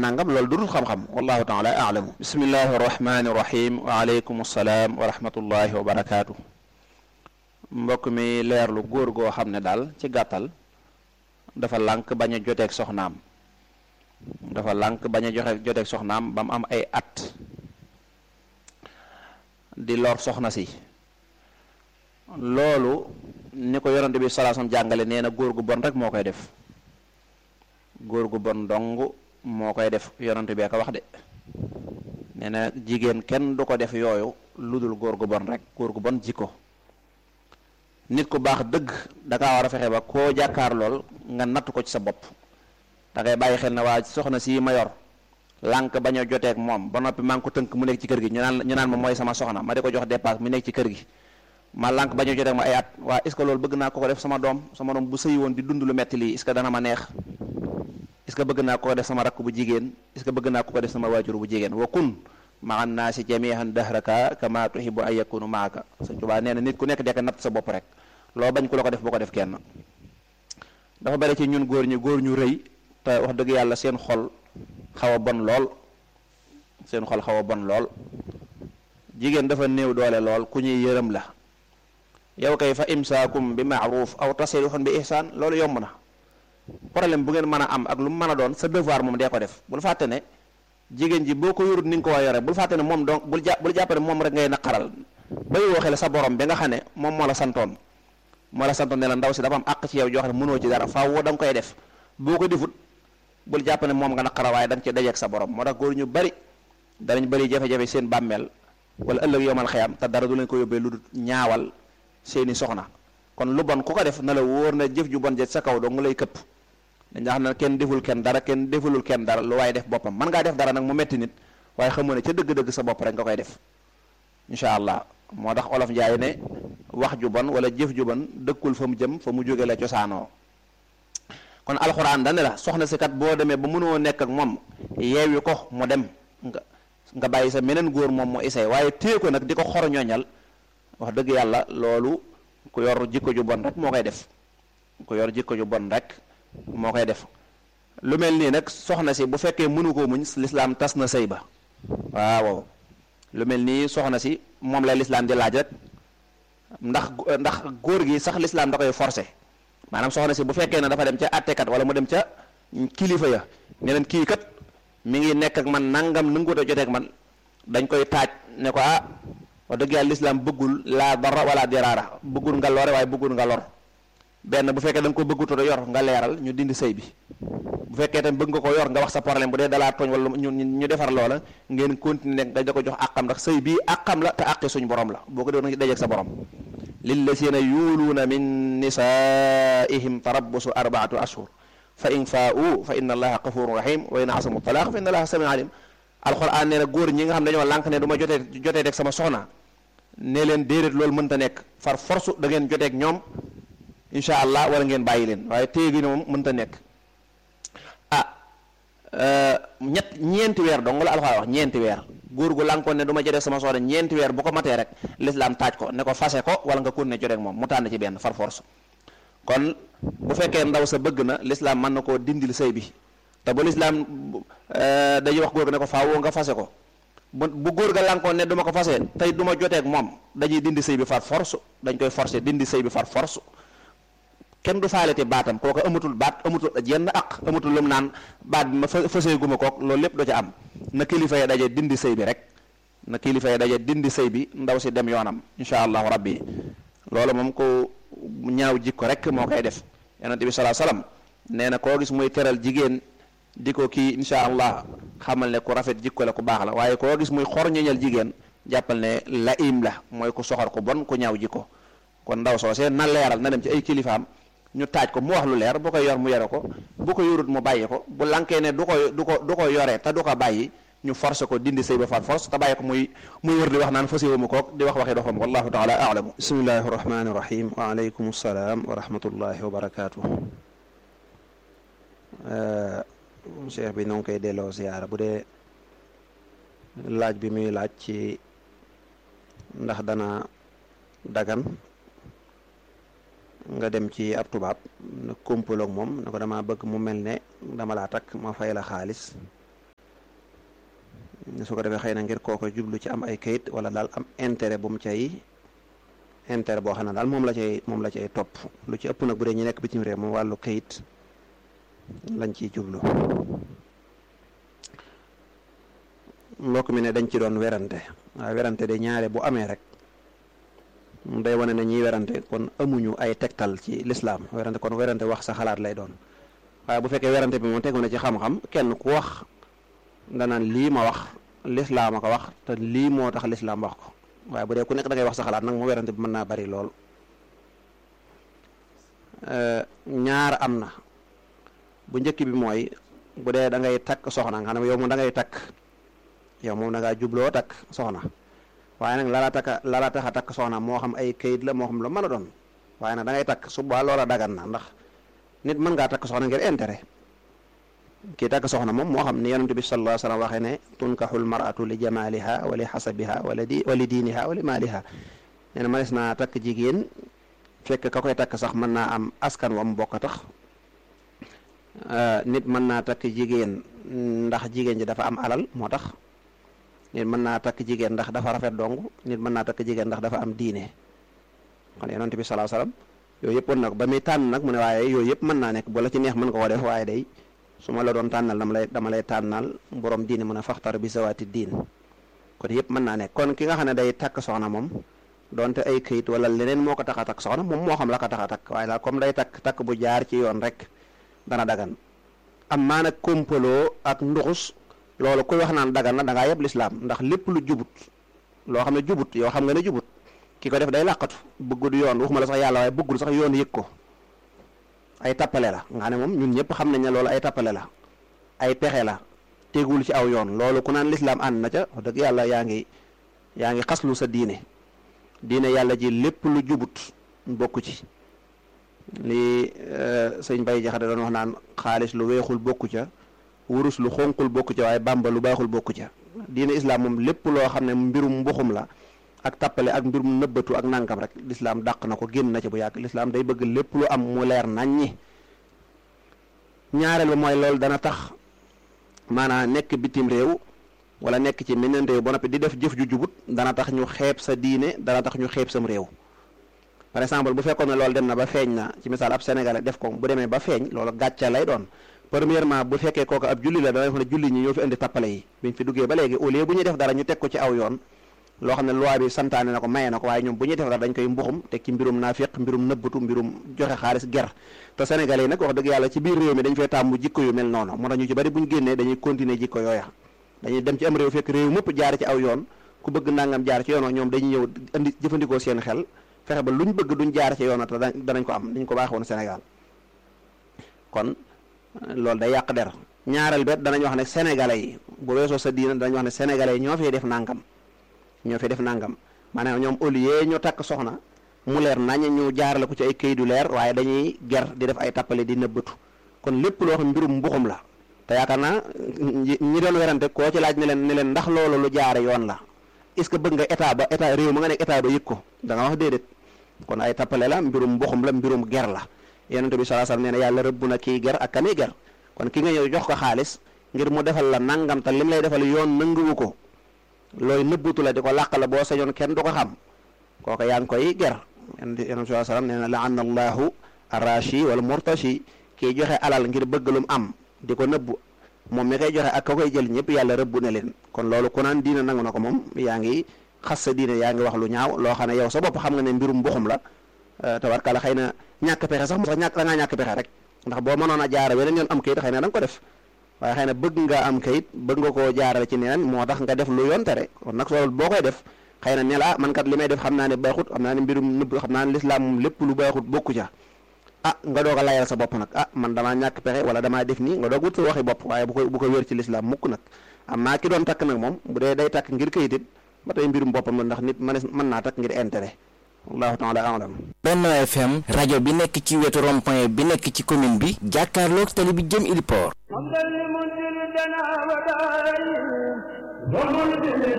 nangam loolu dudul xam-xam wallahu taala alamu bismillahi arrahmani irrahim wa aleykum assalaam wa rahmatullahi wa barakaatu mbokk mi leerlu góor goo xam ne daal ci gàttal dafa lànk bañ a joteeg soxnaam dafa lànk bañ a joxe joteeg soxnaam ba mu am ay at di lor soxna si loolu ni ko yonante bi sallallahu alayhi wasallam jàngale nee na góor gu bon rek moo koy def góor gu bon dong moo koy def yonante bee ko wax de nee na jigéen kenn du ko def yooyu lu dul góor gu bon rek góor gu bon jikko nit ku baax dëgg da kaa war a fexe ba koo jàkkaar lool nga natt ko ci sa bopp da ngay bàyyi xel ne waa soxna si ma yor lànk bañ a joteeg moom ba noppi maa ngi ko tënk mu nekk ci kër gi ñu naan ñu naan ma mooy sama soxna ma di ko jox dépasse mu nekk ci kër gi ma lànk bañ a joteeg ma ay at waa est ce que loolu bëgg naa ko ko def sama doom sama doom bu sëyi woon di dund lu metti lii est ce que dana ma neex est ce que bëgg naa ko ko def sama rakk bu jigéen est ce que bëgg naa ko ko def sama waajur bu jigéen wa kun maa naasi jamihan dahraka kama tuhibbu an yakunu maaka Sëñ Tuubaa nee na nit ku nekk dekk natt sa bopp rek loo bañ ku la ko def boo ko def kenn dafa bari ci ñun góor ñi góor ñu rëy te wax dëgg yàlla seen xol xaw a bon lool seen xol xaw a bon lool jigéen dafa néew doole lool ku ñuy yërëm la yow kay fa imsaakum bi maaruf aw tasrihun bi ihsaan loolu yomb na problème bu ngeen mën a am ak lu mu mën a doon sa devoir moom dee ko def bul fàtte ne jigéen ji boo ko yorut ni nga ko war a yore bul fàtte ne moom donc bul jàpp bul jàpp ne moom rek ngay naqaral bay woo xele sa borom bi nga xam ne moom moo la santoon moo la santoon ne la ndaw si dafa am àq ci yow joo xam ne mënoo ci dara faaw da nga koy def boo ko defut bul jàpp ne moom nga naqara waaye da nga ci dajeeg sa borom moo tax góor ñu bari danañ bari jafe-jafe seen bàmmeel wala ëllëg yowmal xiyam te dara du leen ko yóbbee lu dul ñaawal seeni soxna kon lu bon ku ko def na la wóor na jëf ju bon jët sa kaw doo nga lay këpp dañ xam ne kenn deful kenn dara kenn defulul kenn dara lu waaye def boppam mën ngaa def dara nag mu metti nit waaye xamoo ne ca dëgg-dëgg sa bopp rek nga koy def incha allah moo tax olof njaay ne wax ju bon wala jëf ju bon dëkkul fa mu jëm fa mu jóge la cosaanoo kon alxuraan dane la soxna si kat boo demee ba mënoo nekk ak moom yeewi ko mu dem nga nga bàyyi sa meneen góor moom mu isay waaye téye ko nag di ko xor ñooñal wax dëgg yàlla loolu ku yor jikko ju bon rek moo koy def ku yor jikko ju bon rek moo koy def lu mel nii nag soxna si bu fekkee mënu koo muñ lislaam tas na sëy ba waaw lu mel nii soxna si moom la lislaam di laaj rek ndax ndax góor gi sax lislaam da koy forcé maanaam soxna si bu fekkee ne dafa dem ca àttekat wala mu dem ca kilifa ya ne leen kii kat mi ngi nekk ak man nangam nanguwut a joteeg man dañ koy taaj ne ko ah wax dëgg yàlla lislaam bëggul laa dara wala diraara bëggul nga lore waaye bëggul nga lor benn bu fekkee da nga ko bëggutu yor nga leeral ñu dindi sëy bi bu fekkee tam bëgg nga ko yor nga wax sa problème bu dee dalaa tooñ wala ñu ñu defar loola ngeen continuer dañ da ko jox àqam ndax sëy bii àqam la te àqi suñ borom la boo ko dee nga dajeeg sa borom lillazina yuuluuna min nisaihim tarabbusu arbaatu ashhur fa in faa'u fa inna allaha gafurun rahim wa in asamu talaaq fa inna allaha samiun alim alquran nee na góor ñi nga xam ne dañoo lànk ne du ma jotee jotee rek sama soxna ne leen déedéet loolu mënta nekk far force da ngeen joteeg ñoom incha allah wala ngeen bàyyi leen waaye téye gi ne moom mënta nekk ah ñett ñeenti weer dong la alxuraan wax ñeenti weer góor gu lànkoon ne du ma jotee sama soxna ñeenti weer bu ko matee rek lislaam taaj ko ne ko fase ko wala nga kon ne joteeg moom mu tànn ci benn far force kon bu fekkee ndaw sa bëgg na lislaam mën na koo dindil sëy bi te bu lislaam dañuy wax góor ga ne ko faaw nga fase ko bu bu góor ga lànkoon ne du ma ko fase tey du ma joteeg moom dañuy dindi sëy bi far force dañ koy forcer dindi sëy bi far force kenn du faalete baatam kooku amatul baat amatul jenn aq amatul lu mu naan baat bi ma fësee guma kook loolu lépp do ca am na kilifa yi daje dindi sëy bi rek na kilifa yi daje dindi sëy bi ndaw si dem yoonam insha allahu rabbi loolu moom ko ñaaw jikko rek moo koy def yonent bi salaa salaam nee na koo gis muy teral jigéen di ko kii insha allah xamal ne ku rafet jikko la ku baax la waaye koo gis muy xor ñeñal jigéen jàppal ne la im la mooy ku soxor ku bon ku ñaaw jikko kon ndaw soosee na leeral na dem ci ay kilifaam ñu taaj ko mu wax lu leer bu ko yor mu yore ko bu ko yorut mu bàyyi ko bu lankee ne du ko du ko du ko yore te du ko bàyyi ñu forcé ko dindi sëy ba far force te bàyyi ko muy muy wër di wax naan fasiwu mu kook di wax waxi doxam wallahu taala alamu bismillahi rahmani rahim wa aleykum salaam wa rahmatullahi wa barakaatu cheikh bi noo ngi koy delloo ziyaara bu dee laaj bi muy laaj ci ndax dana dagan nga dem ci ab tubaab na kompaloog moom ne ko dama bëgg mu mel ne dama laa takk ma fay la xaalis su ko defee xëy na ngir kooko jublu ci am ay kayit wala daal am intérêt bu mu cay intérêt boo xam ne daal moom la cay moom la cay topp lu ci ëpp nag bu dee ñi nekk bitim réew moom wàllu kayit lañ ciy jublu mbokk mi ne dañ ci doon werante waaye werante de ñaare bu amee rek day wane ne ñiy werante kon amuñu ay tegtal ci lislaam werante kon werante wax sa xalaat lay doon waaye bu fekkee werante bi moom tegu na ci xam-xam kenn ku wax danaan lii ma wax lislaam a ko wax te lii moo tax lislaam wax ko waaye bu dee ku nekk da ngay wax sa xalaat nag mu werante bi mën naa bari lool ñaar am na bu njëkk bi mooy bu dee da ngay takk soxna nga xam ne yow moom da ngay takk yow moom da ngaa jubloo takk soxna waaye nag lala takka lala tax a takk soxna moo xam ay kayit la moo xam la mën a doon waaye nag da ngay takk suba loola dagan na ndax nit mën ngaa takk soxna ngir intérêt kii takk soxna moom moo xam ni yonent bi sallallahu alayhi wa sallam waxee ne tunkaxul maratu li jamaliha wa li xasabiha wala di wa li diiniha wa li maaliha nee na manes naa takk jigéen fekk ka koy takk sax mën naa am askan wam bokk tax nit mën naa takk jigéen ndax jigéen ji dafa am alal moo tax nit mën naa takk jigéen ndax dafa rafet dong nit mën naa takk jigéen ndax dafa am diine kon yonent bi sallallahu alayhi wa sallam yooyu yëpp woon nag ba muy tànn nag mu ne waaye yooyu yëpp mën naa nekk bu la ci neex mën nga ko def waaye day su ma la doon tànnal dama lay dama lay tànnal borom diine mën a faxtar bi sawaati diin kon yëpp mën naa nekk kon ki nga xam ne day takk soxna moom donte ay këyit wala leneen moo ko tax a takk soxna moom moo xam la ko tax a takk waaye daal comme day takk takk bu jaar ci yoon rek dana dagan am maa nag kompaloo ak nduxus loolu kuy wax naan dagan na da ngaa yeb lislaam ndax lépp lu jubut loo xam ne jubut yoo xam nga ne jubut ki ko def day làqatu bëggul yoon waxuma la sax yàlla waaye bëggul sax yoon yëg ko ay tappale la nga ne moom ñun ñëpp xam nañ ne loolu ay tappale la ay pexe la tegul ci aw yoon loolu ku naan lislaam ànd na ca wax dëgg yàlla yaa ngi yaa ngi xaslu sa diine diine yàlla ji lépp lu jubut bokku ci li sëñ Bay Jaxate doon wax naan xaalis lu weexul bokku ca wurus lu xonqul bokku ca waaye bàmba lu baaxul bokku ca diine islam moom lépp loo xam ne mbirum mbuxum la ak tappale ak mbirum nëbbatu ak nànkam rek lislaam dàq na ko génn na ci bu yàgg lislaam day bëgg lépp lu am mu leer naññi ñaareel ba mooy loolu dana tax maanaam nekk bitim réew wala nekk ci meneen réew ba noppi di def jëf ju jubut dana tax ñu xeeb sa diine dana tax ñu xeeb sam réew par exemple bu fekkoon ne loolu dem na ba feeñ na ci misaal ab sénégalais def ko bu demee ba feeñ loolu gàcca lay doon premièrement bu fekkee kooku ab julli la danañ xam ne julli ñi ñoo fi indi tappale yi biñ fi duggee ba léegi au lieu bu ñuy def dara ñu teg ko ci aw yoon loo xam ne loi bi santaane na ko maye na ko waaye ñoom bu ñuy def dara dañ koy mbuxum teg ci mbirum naafiq mbirum nëbbatu mbirum joxe xaalis ger te sénégalais yi nag wax dëgg yàlla ci biir réew mi dañ fay tàmmu jikko yu mel noonu moo tax ñu ci bari buñ génnee dañuy continuer jikko yooya dañuy dem ci am réew fekk réew mëpp jaar ci aw yoon ku bëgg nangam jaar ci yoon ñoom dañuy ñëw indi jëfandikoo seen xel fexe ba luñ bëgg duñ jaar ci yoon te danañ ko am dañ ko baax woon Sénégal kon loolu day yàq der ñaareel bet danañ wax ne sénégalais yi bu weesoo sa diina danañ wax ne sénégalais yi ñoo fiy def nangam ñoo fi def nangam maanaam ñoom au lieu ñu takk soxna mu leer nañ ñu jaarale ko ci ay këyit yu leer waaye dañuy ger di def ay tappale di nëbbatu kon lépp loo xam mbirum mbuxum la te yaakaar naa ñi doon werante koo ci laaj ne leen ne leen ndax loolu lu jaare yoon la est-ce que bëgg nga état ba état réew ma nga nekk état ba yëg ko da nga wax déedéet kon ay tappale la mbirum mbuxum la mbirum ger la yonent bi sallallahu alayhi wasallam nee na yàlla rëbb na kii ger ak kami ger kon ki nga ñëw jox ko xaalis ngir mu defal la nangam te lim lay defal yoon nanguwu ko looy nëbbutu la di ko làq la boo sañoon kenn du ko xam kooku yaa ngi koy ger yonent bi sallallahu alayhi wasallam nee na la'ana allahu arashi wala murtashi kii joxe alal ngir bëgg lum am di ko nëbbu moom mi koy joxe ak ka koy jël ñëpp yàlla rëbb na leen kon loolu ku naan diina nangu na ko moom yaa ngi xas sa diine yaa ngi wax lu ñaaw loo xam ne yow sa bopp xam nga ne mbirum mbuxum la tabarkala xëy na ñàkk pexe sax sax ñàkk da ngaa ñàkk pexe rek ndax boo mënoon a jaara weneen yoon am kayit xëy na da nga ko def waaye xëy na bëgg nga am kayit bëgg nga koo jaarale ci neneen moo tax nga def lu yoon tere kon nag loolu boo koy def xëy na ne la man kat li may def xam naa ne baaxut xam naa ne mbirum nëbb xam naa ne lislaam moom lépp lu baaxut bokku ca ah nga doog a layal sa bopp nag ah man damaa ñàkk pexe wala damaa def nii nga doog wut sa waxi bopp waaye bu ko bu ko wér ci lislaam mukk nag am naa ki doon takk nag moom bu dee day takk ngir kayit it ba tey mbirum boppam la ndax nit mën naa takk ngir intérêt wallahu taala alam Benno FM rajo bi nekk ci wetu rond-point bi nekk ci commune bi jàkkaarloog tali bi jëm Ili Port